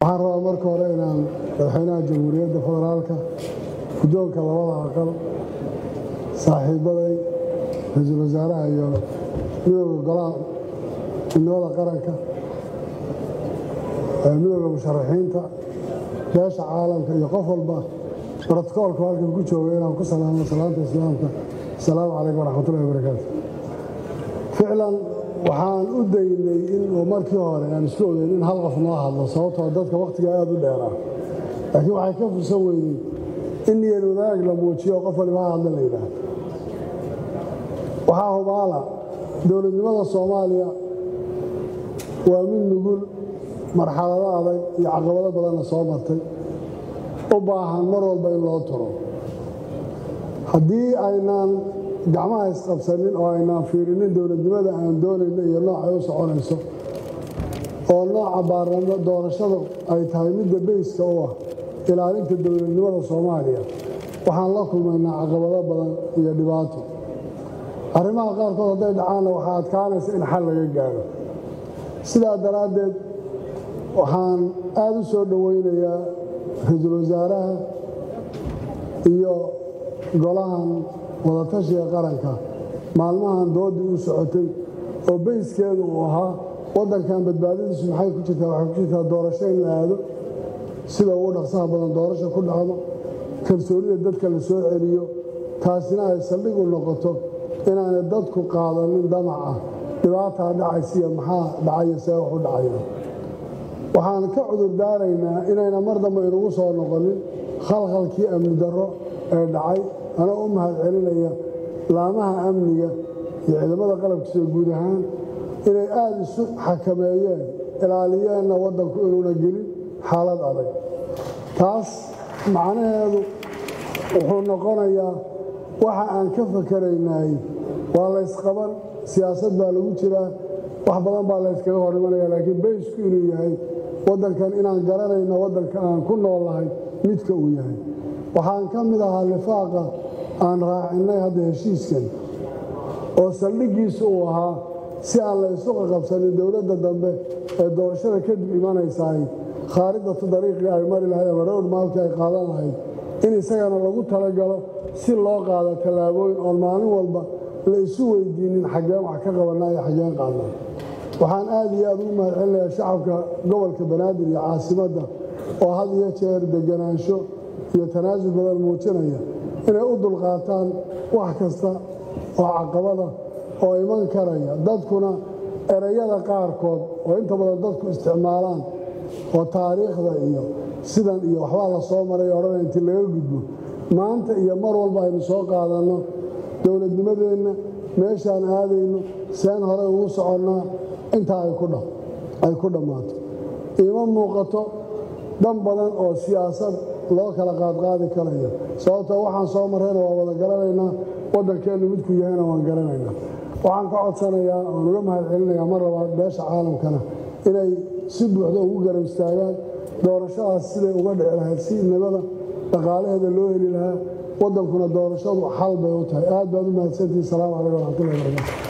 waxaan rabaa marka hore inaan madaxweynaha jamhuuriyadda federaalka guddoonka labada aqal saaxiibaday ra-iisul wasaaraha iyo midooda golaha midnimada qaranka midooda musharaxiinta beesha caalamka iyo qof walba brotokoolka halkan ku jooga inaan ku salaamo salaanta islaamka asalaamu calaykum waraxmatullahi wabarakaatu ficlan waxaan u daynay in markii hore aan isku ogeyn in hal qof noo hadlo sababtoo dadka wakhtigaa aada u dheeraa laakiin waxay ka fursan weydey in niyad wadaag la muujiyo qof waliba ha hadla la yidhaahdo waxaa hubaala dowladnimada soomaaliya waa mid nugul marxalado adag iyo caqabado badanna soo martay u baahan mar walba in loo turo haddii aynaan gacmaha isqabsanin oo aynaan fiirinin dowladnimada aan doonayno iyo noocay u soconayso oo nooca baarlamo doorashadu ay tahay midda beyska u ah ilaalinta dowladnimada soomaaliya waxaan la kulmaynaa caqabado badan iyo dhibaato arrimaha qaarkood hadday dhacaanna waxaa adkaanaysa in xal laga gaadho sidaa daraaddeed waxaan aada u soo dhowaynayaa ra-iisul wasaaraha iyo golahan wadatashiga qaranka maalmahan doodii u socotay oo beyskeedu uu ahaa waddankan badbaadadiisu maxay ku jirtaa waxay ku jirtaa doorasho in la aado sida ugu dhaqsaha badan doorasho ku dhacdo kalsoonida dadka la soo celiyo taasina ay saldhig u noqoto inaanay dadku qaadanin damaca dhibaataa dhacaysiiyo maxaa dhacaya see wax u dhacaya waxaan ka cudur daaraynaa inayna mar dambe inugu soo noqonin khalkhalkii amni darro ee dhacay anoo u mahad celinaya laamaha amniga iyo ciidamada qalabkiisa guud ahaan inay aada isu xakameeyeen ilaaliyeenna waddanku inuuna gelin xaalad adag taas macnaheedu wuxuu noqonayaa waxa aan ka fakaraynay waa laysqaban siyaasad baa lagu jiraa wax badan baa layskaga hor imanaya laakiin baysku inuu yahay waddankan inaan garanayno waddanka aan ku noolahay midka uu yahay waxaan ka mid ahaa lifaaqa aan raacinnay hadda heshiiskan oo saldhiggiisu uu ahaa si aan la isu qaqabsanin dowladda dambe ee doorashada kadib imanaysaay khaaridatu dariiqii ay mari lahayd ama rowr maalkii ay qaadan lahayd in isagana lagu talagalo si loo qaado tallaabooyin oon maalin walba la isu weydiinin xaggeen wax ka qabannaa iyo xaggeen qaadnaa waxaan aad iyo aad ugu mahad celinayaa shacabka gobolka banaadir iyo caasimadda oo had iyo jeer deganaansho iyo tanaasul badan muujinaya inay u dulqaataan wax kasta oo caqabada oo iman karaya dadkuna erayada qaarkood oo inta badan dadku isticmaalaan oo taariikhda iyo sidan iyo waxbaa la soo maray odhanaya intii laga gudbo maanta iyo mar walba aynu soo qaadanno dowladnimadeenna meeshaan aadayno seen horey ugu soconnaa intaa ay ku dhammaato iima muuqato dhan badan oo siyaasad loo kala qaadqaadi karayo sababtoo waxaan soo marrayna waa wada garanaynaa waddankeennu midku yahayna waan garanaynaa waxaan ka codsanayaa oon uga mahad celinayaa mar labaad beesha caalamkana inay si buuxda ugu garab istaagaan doorashadaas siday uga dhici lahayd si nabada dhaqaalaheeda loo heli lahaa waddankuna doorashadu xal bay u tahay aad baad u mahadsantihin salaamu calaykum waraxmatullahi barakatu